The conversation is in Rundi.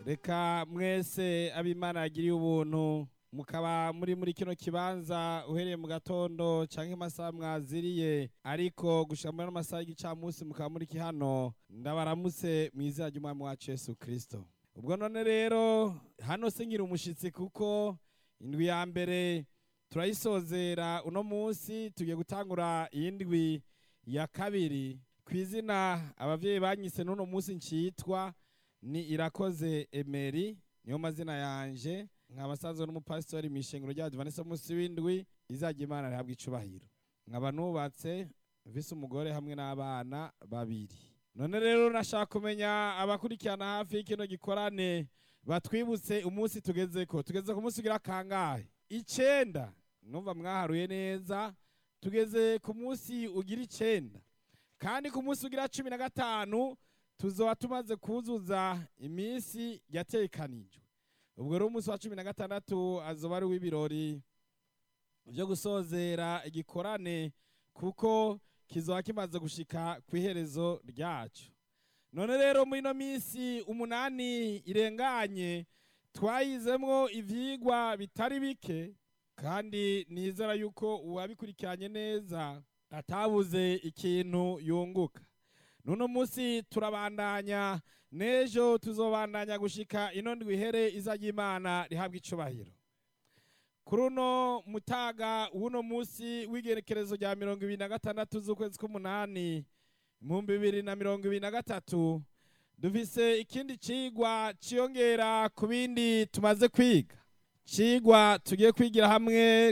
reka mwese abimana yagiriye ubuntu mukaba muri muri kino kibanza uhereye mu gatondo canke amasaha mwaziriye ariko gushika muri ano masaha y'igicamunsi mukaba muri hano ndabaramutse mu izina ry'umwami wacu yesu kristo ubwo none rero hano se ngira umushitsi kuko indwi ya mbere turayisozera uno munsi tugiye gutangura iyindwi ya kabiri ku izina abavyeyi banyise n'uno munsi ncitwa ni irakoze emeri niyo mazina yanje nkaba sanzwe n'umupasitori mw'ishengero rya advanisa munsi w'indwi izajya imana rihabwa icubahiro nkaba nubatse mfise umugore hamwe n'abana babiri none rero nashaka kumenya abakurikirana hafi y'ikino gikorane batwibutse umunsi tugezeko tugeze ku munsi ugira kangahe icenda numva mwaharuye neza tugeze ku munsi ugira icenda kandi ku munsi ugira cumi na gatanu tuzoba tumaze kuzuza iminsi yatekanijwe ubwo rero umunsi wa cumi na gatandatu azoba ari uw'ibirori vyo gusozera igikorane kuko kizoba kimaze gushika ku iherezo ryacu none rero muri ino minsi umunani irenganye twayizemwo ivyigwa bitari bike kandi nizera yuko uwabikurikiranye neza atabuze ikintu yunguka nuno munsi turabandanya n'ejo tuzobandanya gushika ino ndwi ihere izajya imana rihabwa icubahiro kuri uno mutaga w'uno munsi w'igerekerezo rya mirongo ibiri na gatandatu z'ukwezi k'umunani ibihumbi bibiri na mirongo ibiri na gatatu dufise ikindi cigwa ciyongera ku bindi tumaze kwiga cigwa tugiye kwigira hamwe